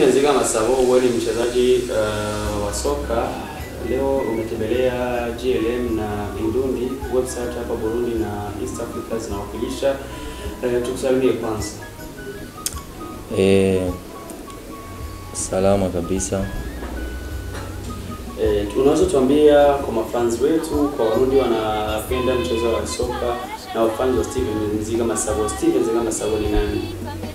Steven Ziga Masabo, wewe ni mchezaji uh, wa soka. Leo umetembelea GLM na Indundi website hapa Burundi na East Africa zinawakilisha. Uh, tukusalimie kwanza. E, salama kabisa. Eh, unaweza tuambia kwa mafans wetu, kwa Warundi wanapenda mchezo wa soka na wafans wa Steven Ziga Masabo. Steven Ziga Masabo ni nani?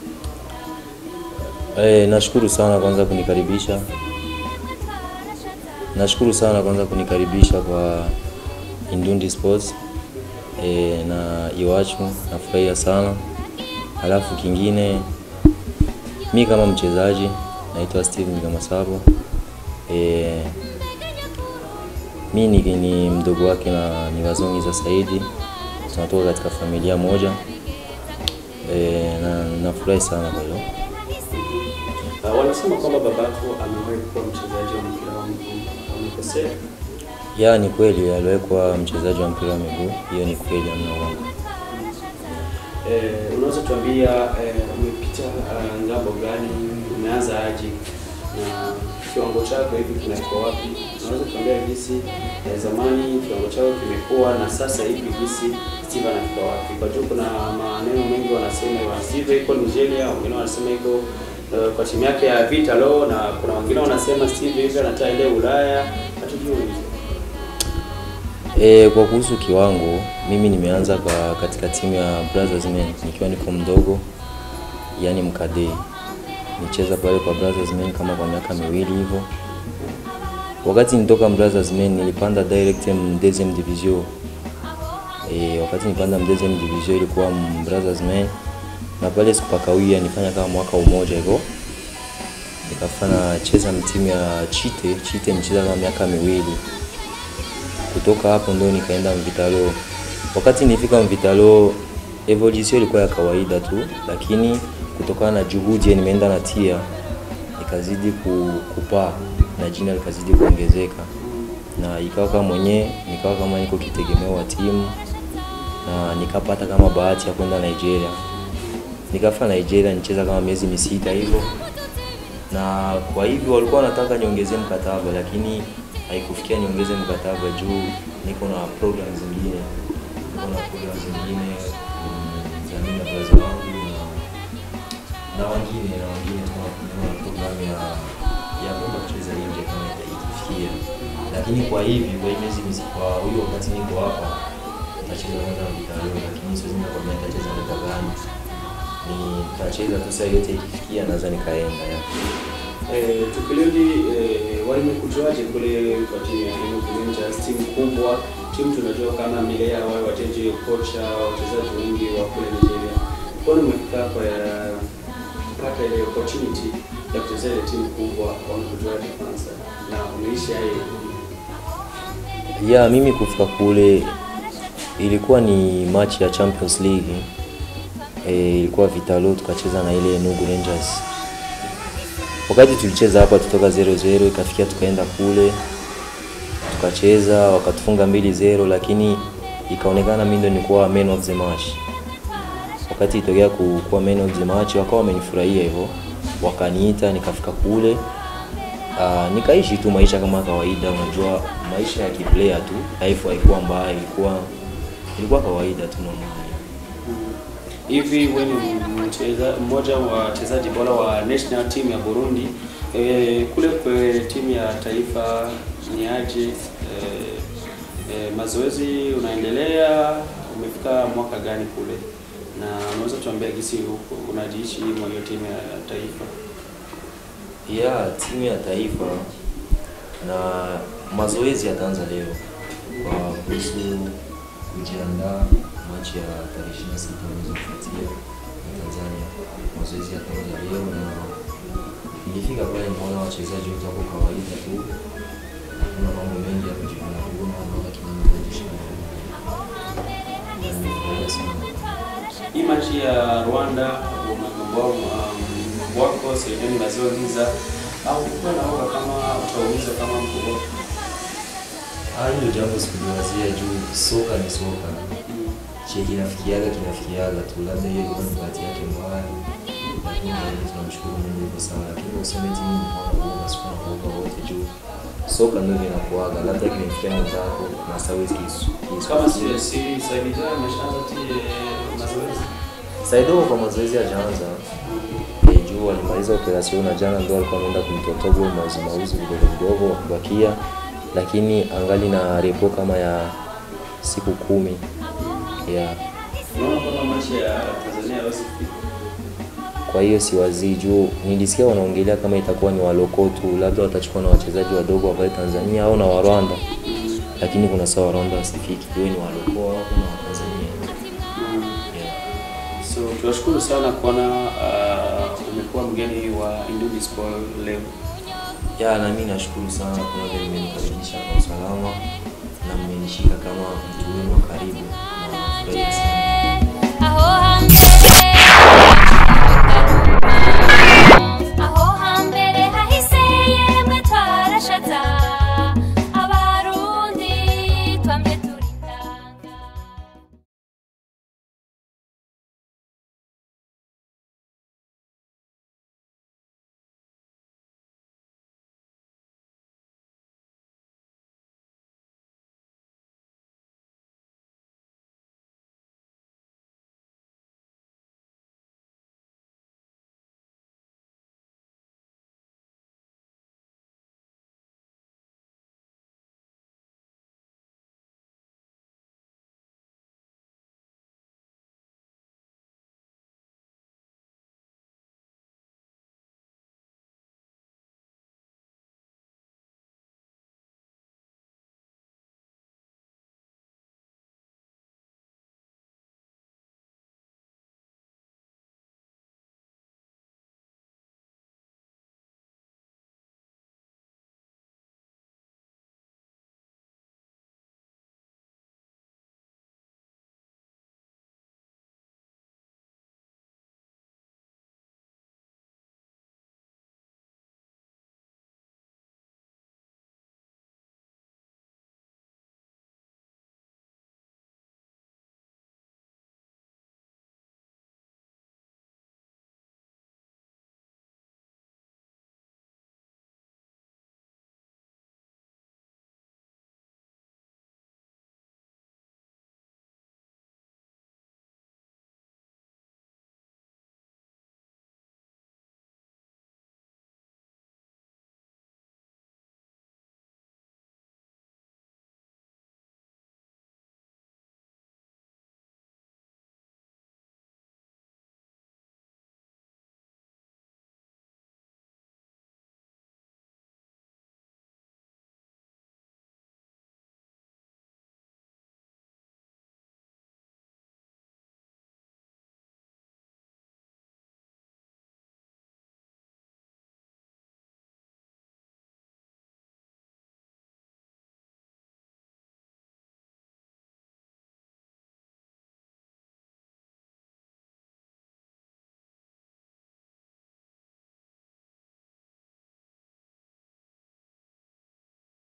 E, nashukuru sana kwanza kunikaribisha. Nashukuru sana kwanza kunikaribisha kwa Indundi Sports e, na Iwachu, nafurahia sana. Halafu kingine mi kama mchezaji naitwa Steven Gamasabo. E, mi ni, ni mdogo wake na ni Wazongiza Saidi, tunatoka katika familia moja e, na nafurahi sana kwa hilo. Uh, wanasema kwamba babako amewahi kuwa mchezaji wa mpira wa miguu. Wamekosea? Ya, ni kweli aliwahi kuwa mchezaji wa mpira wa miguu, hiyo ni kweli, hamna uongo. Eh, unaweza tuambia eh, umepita uh, ngambo gani, umeanza aje na kiwango chako hivi kinakuwa wapi? Unaweza tuambia jinsi eh, zamani kiwango chako kimekuwa na sasa hivi jinsi Steve anafika wapi? Kwa juu kuna maneno mengi wanasema wa Steve iko Nigeria, wengine wanasema iko uh, kwa timu yake ya Vitalo na kuna wengine wanasema Steve hivi anataka ile Ulaya, hatujui. E, kwa kuhusu kiwango, mimi nimeanza kwa katika timu ya Brothers Men nikiwa niko mdogo, yani mkadei. Nicheza pale kwa Brothers Men kama kwa miaka miwili hivyo. Wakati nitoka Brothers Men nilipanda direct m deuxième division. E, wakati nilipanda m deuxième division ilikuwa m Brothers Men na pale sikupakawia, nifanya kama mwaka umoja hivyo nikafanya cheza timu ya Chite. Chite nicheza kama miaka miwili kutoka hapo ndo nikaenda Mvitalo. Wakati nilifika Mvitalo, evolution ilikuwa ya kawaida tu, lakini kutokana na juhudi nimeenda natia, ikazidi ku- kupaa na jina likazidi kuongezeka, na ikawa kama mwenyewe nikawa kama niko kitegemeo wa timu, na nikapata kama bahati ya kwenda Nigeria. Nikafika Nigeria nicheza kama miezi misita hivyo, na kwa hivyo walikuwa wanataka niongezee mkataba, lakini haikufikia niongeze mkataba juu niko na program zingine, niko na program zingine mm, za mimi na brother wangu na na wengine na wengine tunakuwa na program ya ya kwenda kucheza nje kama ikifikia, lakini kwa hivi kwa hii miezi misi- kwa huyo wakati niko hapa nitacheza kwanza Vitalio, lakini siwezi nikakwambia nitacheza muda gani. Nitacheza tu saa yote ikifikia, naweza nikaenda ya. Eh, tukirudi eh, walimekujuaje kule kwa timu ya Enugu Rangers, timu kubwa, timu tunajua kama Milea wao wachezaji kocha, wachezaji wengi wa kule Nigeria. Mbona umefika hapa ya kupata ile opportunity ya kucheza ile timu kubwa, wamekujuaje kwanza na umeishi hayo? Ya, mimi kufika kule ilikuwa ni match ya Champions League. E, ilikuwa Vitalo tukacheza na ile Enugu Rangers. Wakati tulicheza hapa tutoka 0-0 ikafikia tukaenda kule tukacheza wakatufunga mbili 0 lakini ikaonekana mimi ndo nilikuwa man of the match. Wakati itokea ku- kuwa man of the match wakawa wamenifurahia hivyo, wakaniita nikafika kule Uh, nikaishi tu maisha kama kawaida. Unajua maisha ya kiplayer tu, life haikuwa mbaya, ilikuwa ilikuwa kawaida tu normal. Hivi wewe ni mcheza mmoja wa wachezaji bora wa national team ya Burundi. E, kule kwa timu ya taifa ni aje? E, e, mazoezi unaendelea, umefika mwaka gani kule, na unaweza tuambia gisi huko unajiishi mwa hiyo timu ya taifa? Ya timu ya taifa na mazoezi yataanza leo kwa kuhusu kujiandaa machi ya tarehe 26 mwezi kufuatia na Tanzania. Mazoezi yataanza leo na nilifika pale nimeona wachezaji wote wako kawaida tu, hakuna mambo mengi ya kujivuna vuna, naona kila mtu anajishika na nimefurahia sana. Hii machi ya Rwanda ambao wako sehemu maziwa giza au kulikuwa na woga kama utaumiza kama mkubwa? Ah, hilo jambo sikuliwazia juu soka ni soka. Che kinafikiaga kinafikiaga tu, labda hiyo ilikuwa ni bahati yake mbaya, lakini zaidi tunamshukuru Mungu hivyo sana, lakini useme timu ni kwamba huwa sikuwa nakuoga wote juu soka ndio linakuaga, labda kimemfikia mwenzako na sawezi kisu Kama si si Saidi Jana ameshaanza tu eh, mazoezi. Saido kwa mazoezi hajaanza Eh, juu alimaliza operation na jana ndo alikuwa ameenda kumtotogo mauzi mauzi vidogo vidogo wa kubakia, lakini angali na repo kama ya siku kumi yeah. Unaona kama machi ya Tanzania hawezi kufika. Kwa hiyo siwazii juu nilisikia wanaongelea kama itakuwa ni waloko tu, labda watachukua na wachezaji wadogo wa pale Tanzania au na wa Rwanda, lakini kuna saa wa Rwanda wasifiki, iwe ni waloko au kuna wa Tanzania yeah. So tunashukuru sana kuona uh, umekuwa mgeni wa Indubi Sport leo. Ya, na mimi nashukuru sana kuna vile mmenikaribisha kwa usalama na mmenishika kama mtu wenu wa karibu na nafurahi sana.